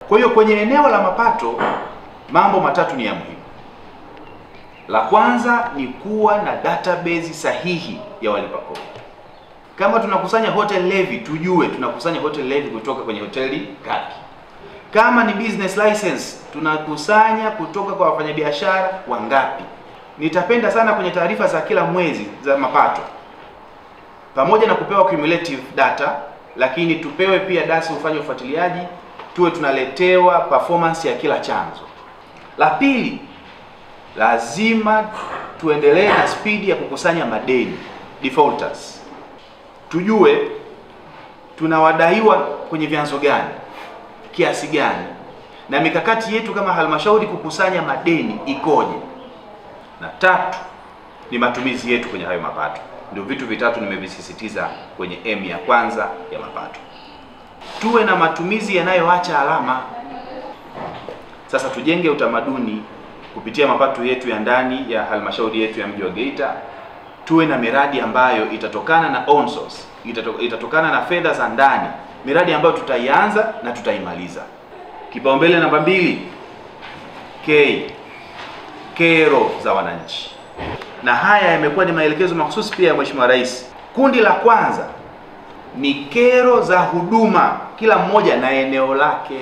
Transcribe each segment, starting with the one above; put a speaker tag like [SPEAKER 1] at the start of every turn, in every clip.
[SPEAKER 1] Kwa hiyo kwenye eneo la mapato mambo matatu ni ya muhimu. La kwanza ni kuwa na database sahihi ya walipa kodi. Kama tunakusanya hotel levy, tujue tunakusanya hotel levy kutoka kwenye hoteli ngapi. Kama ni business license, tunakusanya kutoka kwa wafanyabiashara wangapi. Nitapenda sana kwenye taarifa za kila mwezi za mapato, pamoja na kupewa cumulative data, lakini tupewe pia dasi ufanye ufuatiliaji, tuwe tunaletewa performance ya kila chanzo. La pili, lazima tuendelee na spidi ya kukusanya madeni defaulters, tujue tunawadaiwa kwenye vyanzo gani, kiasi gani, na mikakati yetu kama halmashauri kukusanya madeni ikoje. Na tatu ni matumizi yetu kwenye hayo mapato. Ndio vitu vitatu nimevisisitiza kwenye M ya kwanza ya mapato. Tuwe na matumizi yanayoacha alama. Sasa tujenge utamaduni kupitia mapato yetu ya ndani ya halmashauri yetu ya mji wa Geita, tuwe na miradi ambayo itatokana na own source, itato, itatokana na fedha za ndani, miradi ambayo tutaianza na tutaimaliza. Kipaumbele namba mbili, K, kero za wananchi, na haya yamekuwa ni maelekezo mahususi pia ya Mheshimiwa Rais. Kundi la kwanza ni kero za huduma, kila mmoja na eneo lake.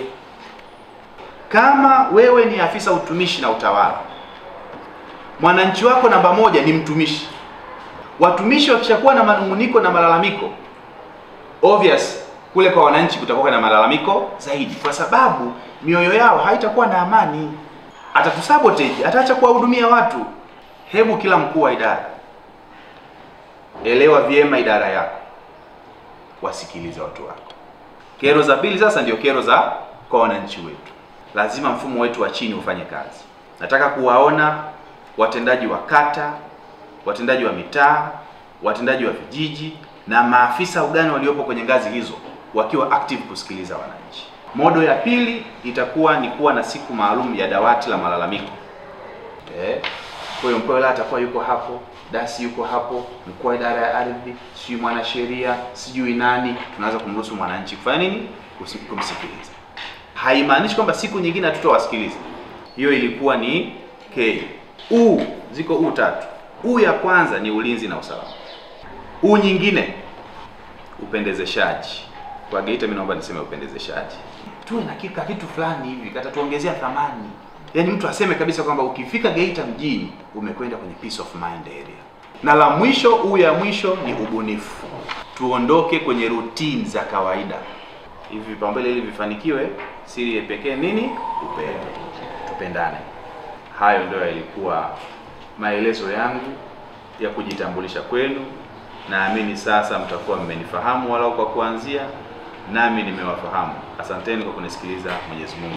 [SPEAKER 1] Kama wewe ni afisa utumishi na utawala, mwananchi wako namba moja ni mtumishi. Watumishi wakishakuwa na manunguniko na malalamiko, obvious kule kwa wananchi kutakuwa na malalamiko zaidi, kwa sababu mioyo yao haitakuwa na amani, atatusabotage, ataacha kuwahudumia watu. Hebu kila mkuu wa idara, elewa vyema idara yako, wasikilize watu wako. Kero za pili sasa ndio kero za kwa wananchi wetu. Lazima mfumo wetu wa chini ufanye kazi. Nataka kuwaona watendaji wa kata, watendaji wa mitaa, watendaji wa vijiji na maafisa ugani waliopo kwenye ngazi hizo wakiwa active kusikiliza wananchi. Modo ya pili itakuwa ni kuwa na siku maalum ya dawati la malalamiko. Eh, kwa hiyo mkuu wa wilaya atakuwa yuko hapo, dasi yuko hapo, mkuu wa idara ya ardhi, sijui mwanasheria, sijui nani, tunaanza kumruhusu mwananchi kufanya nini? Kusi- Kumsikiliza. Haimaanishi kwamba siku nyingine hatutawasikiliza. Hiyo ilikuwa ni K. U ziko U tatu. U ya kwanza ni ulinzi na usalama. U nyingine upendezeshaji. Kwa Geita mimi naomba niseme upendezeshaji. Tuwe na kika kitu fulani hivi katatuongezea thamani. Yaani mtu aseme kabisa kwamba ukifika Geita mjini umekwenda kwenye peace of mind area. Na la mwisho, U ya mwisho ni ubunifu. Tuondoke kwenye routine za kawaida. Hivi vipaumbele ili vifanikiwe, siri ya pekee nini? Upendo. Tupendane. Hayo ndio yalikuwa maelezo yangu ya kujitambulisha kwenu. Naamini sasa mtakuwa mmenifahamu walau kwa kuanzia, nami nimewafahamu. Asanteni kwa kunisikiliza. Mwenyezi Mungu